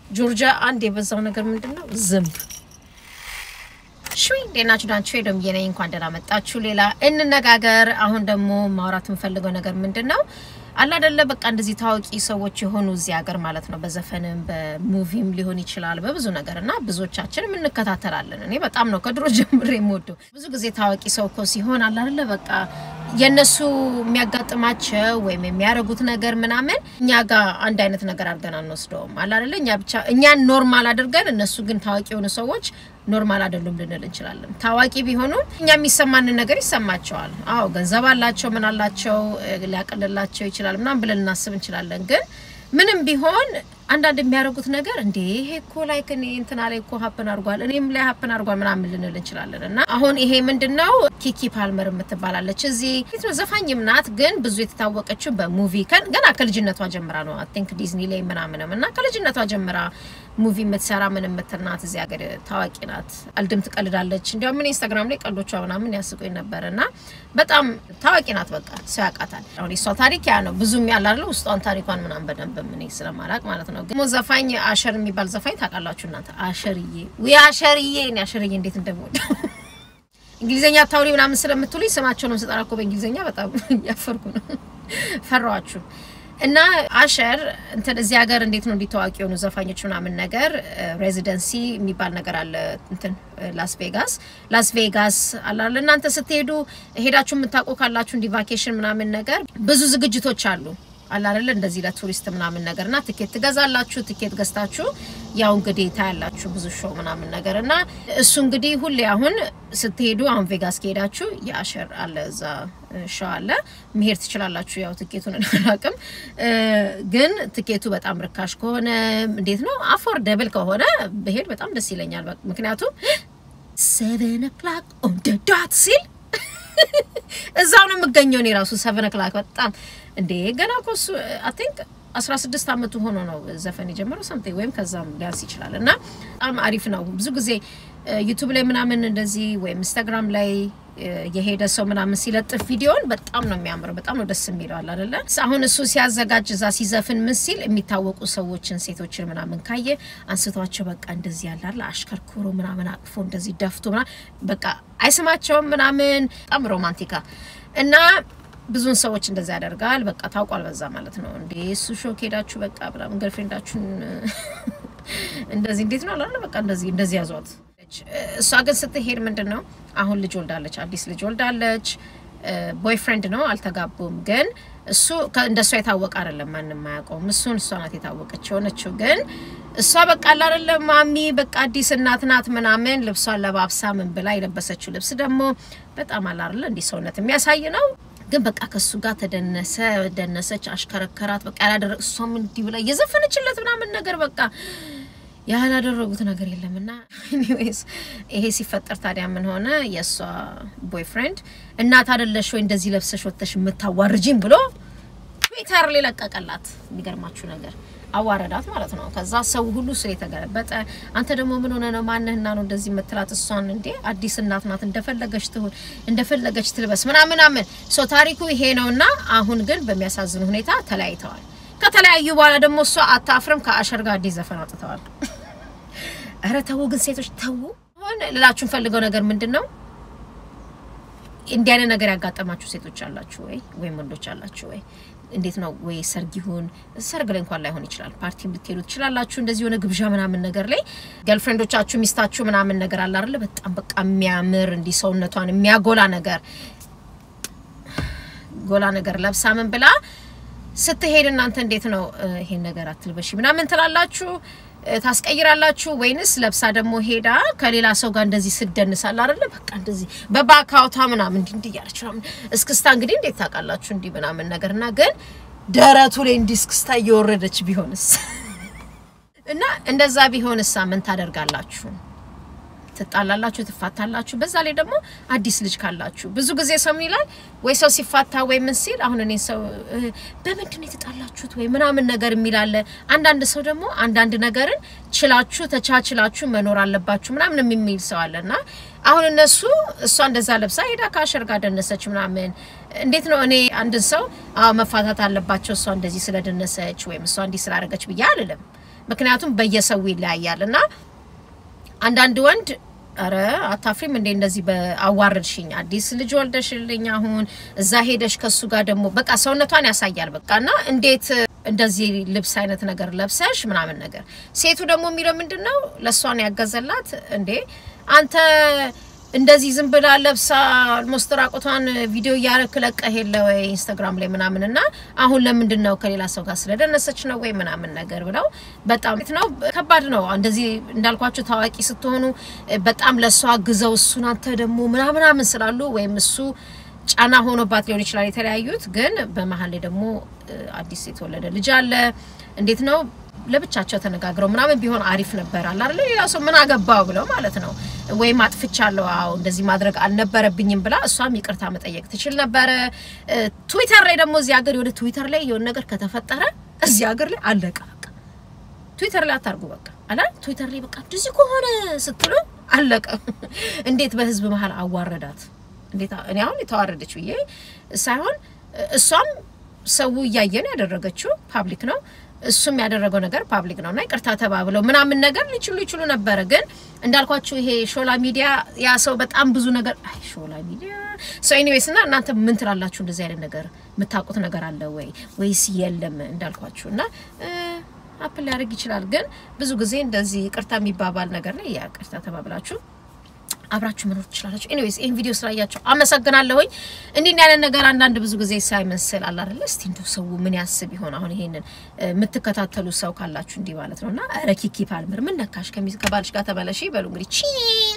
ጆርጂያ አንድ የበዛው ነገር ምንድን ነው? ዝንብ ሽዊ ዴናችሁ ዳንቹ ሄዶም የነኝ እንኳን ደህና መጣችሁ። ሌላ እንነጋገር። አሁን ደግሞ ማውራት የምፈልገው ነገር ምንድን ነው አለ አይደለ በቃ እንደዚህ ታዋቂ ሰዎች የሆኑ እዚህ ሀገር ማለት ነው በዘፈንም በሙቪም ሊሆን ይችላል በብዙ ነገር እና ብዙዎቻችን እንከታተላለን። እኔ በጣም ነው ከድሮ ጀምሬ የምወደው። ብዙ ጊዜ ታዋቂ ሰው እኮ ሲሆን አለ አይደለ በቃ የእነሱ የሚያጋጥማቸው ወይም የሚያደርጉት ነገር ምናምን እኛ ጋር አንድ አይነት ነገር አድርገን አንወስደውም። አለ አይደለ እኛ ብቻ እኛን ኖርማል አድርገን እነሱ ግን ታዋቂ የሆኑ ሰዎች ኖርማል አይደሉም ልንል እንችላለን። ታዋቂ ቢሆኑም እኛ የሚሰማንን ነገር ይሰማቸዋል። አዎ ገንዘብ አላቸው፣ ምን አላቸው፣ ሊያቀልላቸው ይችላል ምናምን ብለን ልናስብ እንችላለን። ግን ምንም ቢሆን አንዳንድ የሚያደርጉት ነገር እንዴ ይሄ እኮ ላይክ እኔ እንትና ላይ እኮ ሀፕን አድርጓል እኔም ላይ ሀፕን አድርጓል ምናምን ልንል እንችላለን። እና አሁን ይሄ ምንድን ነው ኪኪ ፓልመር የምትባላለች እዚህ ፊት ነው ዘፋኝም ናት፣ ግን ብዙ የተታወቀችው በሙቪ ገና ከልጅነቷ ጀምራ ነው። አይ ቲንክ ዲዝኒ ላይ ምናምንም እና ከልጅነቷ ጀምራ ሙቪ የምትሰራ ምን የምትል ናት። እዚህ ሀገር ታዋቂ ናት። አልድም ትቀልዳለች። እንዲያውም ምን ኢንስታግራም ላይ ቀልዶቿ ምናምን ያስቁኝ ነበር እና በጣም ታዋቂ ናት። በቃ ሰው ያውቃታል። አሁን የሷ ታሪክ ያ ነው። ብዙም ያላለ ውስጧን ታሪኳን ምናምን በደንብ ምን ስለማላቅ ማለት ነው። ግን ዘፋኝ አሸር የሚባል ዘፋኝ ታውቃላችሁ እናንተ? አሸርዬ ወይ አሸርዬ፣ እኔ አሸርዬ እንዴት እንደምወደው እንግሊዝኛ ታውሪ ምናምን ስለምትሉኝ ስማቸውን ስጠራ እኮ በእንግሊዝኛ በጣም እያፈርኩ ነው። ፈራዋችሁ እና አሸር እንትን እዚህ ሀገር እንዴት ነው እንዲታዋቂ የሆኑ ዘፋኞች ምናምን ነገር ሬዚደንሲ የሚባል ነገር አለ። እንትን ላስ ቬጋስ ላስ ቬጋስ አላለ እናንተ ስትሄዱ ሄዳችሁ የምታውቁ ካላችሁ እንዲ ቫኬሽን ምናምን ነገር ብዙ ዝግጅቶች አሉ አላለ እንደዚህ ለቱሪስት ምናምን ነገር እና ትኬት ትገዛላችሁ። ትኬት ገዝታችሁ ያው እንግዲህ ታያላችሁ ብዙ ሾው ምናምን ነገር እና እሱ እንግዲህ ሁሌ አሁን ስትሄዱ አሁን ቬጋስ ከሄዳችሁ የአሸር አለ እዛ ሾው አለ መሄድ ትችላላችሁ። ያው ትኬቱን አላውቅም፣ ግን ትኬቱ በጣም ርካሽ ከሆነ እንዴት ነው አፎርደብል ከሆነ ብሄድ በጣም ደስ ይለኛል። ምክንያቱም ሴቨን ኦክላክ ኦን ደ ዳት ሲል እዛው ነው የምገኘው። እኔ ራሱ ሰቨን ኦክላክ በጣም እንዴ ገና እኮ እሱ አይ ቲንክ አስራ ስድስት አመቱ ሆኖ ነው ዘፈን የጀመረው ሰምቲንግ ወይም ከዛም ሊያንስ ይችላል። እና በጣም አሪፍ ነው። ብዙ ጊዜ ዩቱብ ላይ ምናምን እንደዚህ ወይም ኢንስታግራም ላይ የሄደ ሰው ምናምን ሲለጥፍ ቪዲዮን በጣም ነው የሚያምረው። በጣም ነው ደስ የሚለው አለ አይደለ? አሁን እሱ ሲያዘጋጅ እዛ ሲዘፍን ምን ሲል የሚታወቁ ሰዎችን ሴቶችን ምናምን ካየ አንስቷቸው በቃ እንደዚህ ያላለ አሽከርክሮ ምናምን አቅፎ እንደዚህ ደፍቶ ምናምን በቃ አይስማቸውም ምናምን በጣም ሮማንቲካ እና ብዙን ሰዎች እንደዛ ያደርጋል። በቃ ታውቋል በዛ ማለት ነው። እንዴ እሱ ሾክ ሄዳችሁ በቃ ምናምን ገርፍሬንዳችሁን እንደዚህ እንዴት ነው አላለ በቃ እንደዚህ እንደዚህ ያዟት። እሷ ግን ስትሄድ ምንድን ነው አሁን ልጅ ወልዳለች፣ አዲስ ልጅ ወልዳለች። ቦይፍሬንድ ነው አልተጋቡም። ግን እሱ እንደ እሷ የታወቀ አይደለም፣ ማንም አያውቀውም። እሱን እሷ ናት የታወቀች የሆነችው። ግን እሷ በቃ አላደለ ማሚ በቃ አዲስ እናት ናት ምናምን ልብሷን ለባብሳ ምን ብላ የለበሰችው ልብስ ደግሞ በጣም አላደለ እንዲህ ሰውነት የሚያሳይ ነው ግን በቃ ከሱ ጋር ተደነሰ ደነሰች፣ አሽከረከራት። በቃ ያላደረ እሷም እንዲህ ብላ እየዘፈነችለት ምናምን ነገር በቃ ያላደረጉት ነገር የለም። እና ኤኒዌይስ ይሄ ሲፈጠር ታዲያ ምን ሆነ? የእሷ ቦይፍሬንድ እናት አደለሽ ወይ እንደዚህ ለብሰሽ ወጥተሽ የምታዋርጂም ብሎ ትዊተር ላይ ለቀቀላት። የሚገርማችሁ ነገር አዋረዳት ማለት ነው። ከዛ ሰው ሁሉ ስለ የተገለበጠ አንተ ደግሞ ምን ሆነ ነው ማንህና ነው እንደዚህ የምትላት? እሷን እንዴ አዲስ እናት ናት እንደፈለገች ትሁን እንደፈለገች ትልበስ ምናምን ምናምን። ሶ ታሪኩ ይሄ ነውና አሁን ግን በሚያሳዝን ሁኔታ ተለያይተዋል። ከተለያዩ በኋላ ደግሞ እሷ አታፍርም ከአሸር ጋር አዲስ ዘፈን አውጥተዋል። እረ ተው ግን ሴቶች ተው። አሁን ልላችሁ ፈልገው ነገር ምንድን ነው እንዲህ አይነት ነገር ያጋጠማችሁ ሴቶች አላችሁ ወይ ወይም ወንዶች አላችሁ ወይ? እንዴት ነው ወይ ሰርግ ይሁን ሰርግ ላይ እንኳን ላይሆን ይችላል፣ ፓርቲ ልትሄዱ ትችላላችሁ። እንደዚህ የሆነ ግብዣ ምናምን ነገር ላይ ገርልፍሬንዶቻችሁ ሚስታችሁ ምናምን ነገር አለ አይደለ? በጣም በቃ የሚያምር እንዲህ ሰውነቷን የሚያጎላ ነገር ጎላ ነገር ለብሳ ምን ብላ ስትሄድ እናንተ እንዴት ነው ይሄን ነገር አትልበሺ ምናምን ትላላችሁ ታስቀይራላችሁ ወይንስ ለብሳ ደግሞ ሄዳ ከሌላ ሰው ጋር እንደዚህ ስደንሳል አይደለ? በቃ እንደዚህ በባካውታ ምናምን እንዲህ እንዲህ እያለች ምናምን እስክስታ እንግዲህ እንዴት ታውቃላችሁ? እንዲህ ምናምን ነገር እና ግን ደረቱ ላይ እንዲህ እስክስታ እየወረደች ቢሆንስ እና እንደዛ ቢሆንሳ ምን ታደርጋላችሁ? ትጣላላችሁ፣ ትፋታላችሁ። በዛ ላይ ደግሞ አዲስ ልጅ ካላችሁ ብዙ ጊዜ ሰው ምን ይላል ወይ ሰው ሲፋታ ወይ ምን ሲል አሁን እኔ ሰው በምንድን ነው የተጣላችሁት ወይ ምናምን ነገር የሚላለ አንዳንድ ሰው ደግሞ አንዳንድ ነገርን ችላችሁ ተቻችላችሁ መኖር አለባችሁ ምናምን የሚል ሰው አለና አሁን እነሱ እሷ እንደዛ ለብሳ ሄዳ ከአሸር ጋር ደነሰች ምናምን እንዴት ነው እኔ አንድን ሰው አዎ መፋታት አለባቸው እሷ እንደዚህ ስለደነሰች ወይም እሷ እንዲህ ስላደረገች ብዬ አልልም። ምክንያቱም በየሰው ይለያያል እና አንዳንድ ወንድ አረ አታፍሪም እንዴ እንደዚህ በአዋርድሽኝ አዲስ ልጅ ወልደሽልኝ አሁን እዛ ሄደሽ ከሱ ጋር ደግሞ በቃ ሰውነቷን ያሳያል በቃ እና እንዴት እንደዚህ ልብስ አይነት ነገር ለብሰሽ ምናምን ነገር ሴቱ ደግሞ የሚለው ምንድን ነው ለእሷን ያገዘላት እንዴ አንተ እንደዚህ ዝም ብላ ለብሳ አልሞስት ራቁቷን ቪዲዮ እያረክ ለቀህ የለ ወይ ኢንስታግራም ላይ ምናምን እና አሁን ለምንድን ነው ከሌላ ሰው ጋር ስለደነሰች ነው ወይ ምናምን ነገር ብለው በጣም ነው ከባድ ነው። እንደዚህ እንዳልኳችሁ ታዋቂ ስትሆኑ በጣም ለእሷ አግዘው እሱን አንተ ደግሞ ምናምናምን ስላሉ ወይም እሱ ጫና ሆኖባት ሊሆን ይችላል የተለያዩት። ግን በመሀል ላይ ደግሞ አዲስ የተወለደ ልጅ አለ። እንዴት ነው ለብቻቸው ተነጋግረው ምናምን ቢሆን አሪፍ ነበር አለ አይደል? ሌላ ሰው ምን አገባው ብለው ማለት ነው። ወይም አጥፍቻለሁ፣ አዎ እንደዚህ ማድረግ አልነበረብኝም ብላ እሷም ይቅርታ መጠየቅ ትችል ነበረ። ትዊተር ላይ ደግሞ እዚህ ሀገር የሆነ ትዊተር ላይ የሆነ ነገር ከተፈጠረ እዚህ ሀገር ላይ አለቀ በቃ። ትዊተር ላይ አታርጉ በቃ አላ ትዊተር ላይ በቃ እንደዚህ ከሆነ ስትሉ አለቀ። እንዴት በህዝብ መሀል አዋረዳት? እንዴት እኔ አሁን የተዋረደች ብዬ ሳይሆን እሷም ሰው እያየን ያደረገችው ፓብሊክ ነው እሱም ያደረገው ነገር ፓብሊክ ነው እና ይቅርታ ተባብለው ምናምን ነገር ሊችሉ ይችሉ ነበረ። ግን እንዳልኳችሁ ይሄ ሾላ ሚዲያ ያ ሰው በጣም ብዙ ነገር አይ ሾላ ሚዲያ ሶ ኤኒዌይስ እና እናንተ ምን ትላላችሁ? እንደዚህ አይነት ነገር የምታውቁት ነገር አለ ወይ ወይስ የለም? እንዳልኳችሁ እና አፕል ሊያደርግ ይችላል። ግን ብዙ ጊዜ እንደዚህ ይቅርታ የሚባባል ነገር ላይ ያ ይቅርታ ተባብላችሁ አብራችሁ መኖር ትችላላችሁ። ኤኒዌይስ ይህን ቪዲዮ ስላያችሁ አመሰግናለሁኝ። እንዲህ ያለ ነገር አንዳንድ ብዙ ጊዜ ሳይመስል አለ አይደለ? እስቲ እንደው ሰው ምን ያስብ ይሆን? አሁን ይሄንን የምትከታተሉ ሰው ካላችሁ እንዲህ ማለት ነውና፣ ኧረ ኪኪ ፓልመር ምን ነካሽ? ከባልሽ ጋር ተበለሽ ይበሉ እንግዲህ ቺ